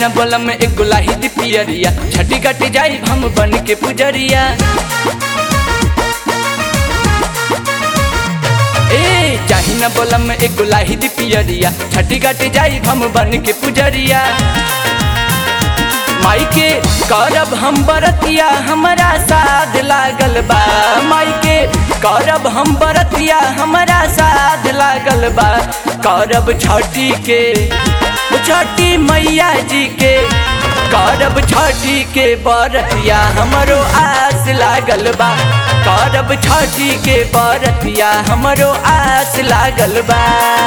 न बोलम एक गुलाही दी पियरिया छठी कट जाई हम बन के पुजरिया ए चाही न बोलम एक गुलाही दी पियरिया छठी कट जाई हम बन के पुजरिया माई के करब हम बरतिया हमरा साध लागल बा माई के करब हम बरतिया हमरा साध लागल बा करब छठी के छठी मैया जी के करब छठी के बरतिया हमरो आस लागल बा करब छठी के बरतिया हमरो आस लागल बा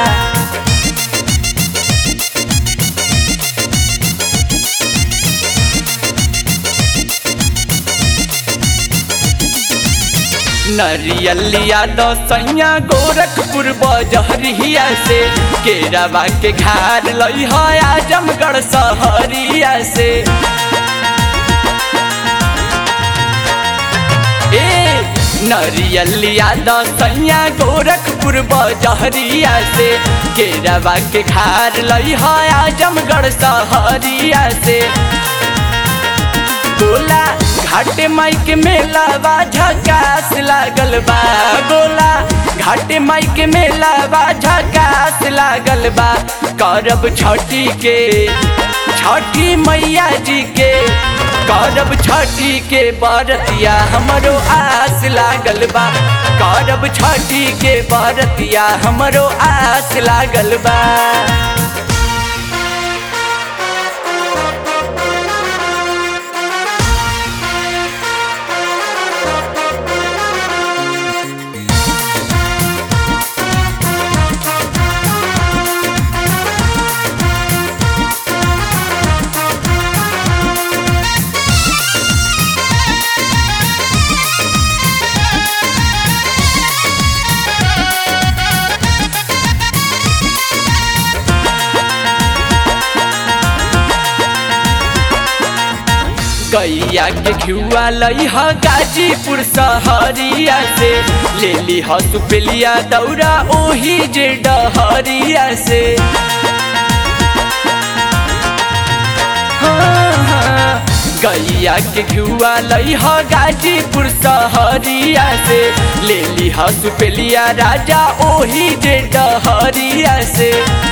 नरियलिया दसैया गोरखपुर बजहरिया से केरावा के घाट लई है आजमगढ़ सहरिया से ए नरियलिया दसैया गोरखपुर बजहरिया से केरावा के घाट लई है आजमगढ़ सहरिया से गोला घाटे माई के मेला बा झकास लागल बा गोला घाटे माई के मेला बा झकास लागल बा करब छठी के छठी मैया जी के करब छठी के बरतिया हमरो आस लागल बा करब छठी के बरतिया हमरो आस लागल बा गैया के घिउआ लई ह गाजीपुर सहरिया से ले ली ह सुपेलिया दौरा ओही जे डहरिया से हाँ, हाँ, गैया के घिउआ लई ह गाजीपुर सहरिया से ले ली ह सुपेलिया राजा ओही जे डहरिया से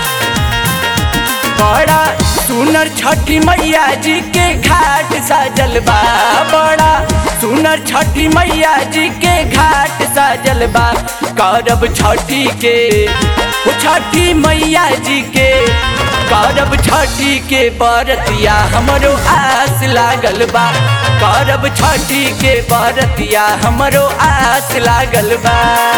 बड़ा सुनर छठी मैया जी के घाट साजल बा बड़ा सुनर छठी मैया जी के घाट साजल बा करब छठी के ओ छठी मैया जी के करब छठी के बरतिया हमरो आस लागल बा करब छठी के बरतिया हमरो आस लागल बा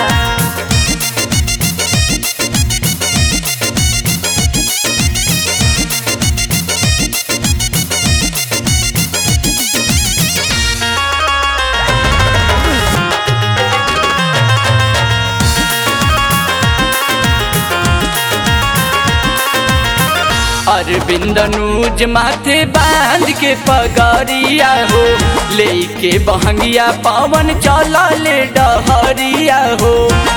अरविंद नूज माथे बांध के पगड़िया हो लेके बहंगिया पवन चल ले डहरिया हो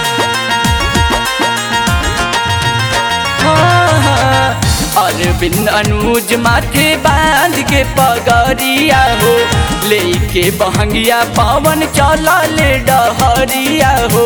हाँ, हाँ, अरविंद अनुज माथे बांध के पगड़िया हो लेके बहंगिया पवन चल ले डहरिया हो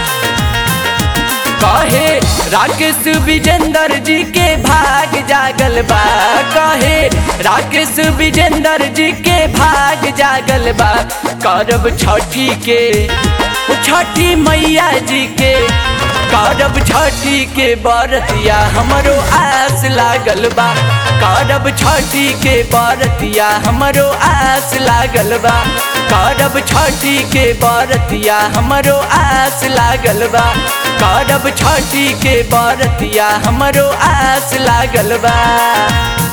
कहे राकेश विजेंद्र जी के भाग जागल बा कहे राकेश विजेंद्र जी के भाग जागल बा करब छठी के ओ छठी मैया जी के करब छठी के बरतिया हमरो आस लागल बा करब छठी के बरतिया हमरो आस लागल बा करब छठी के बरतिया हमरो आस लागल बा करब छठी के बरतिया हमरो आस लागल बा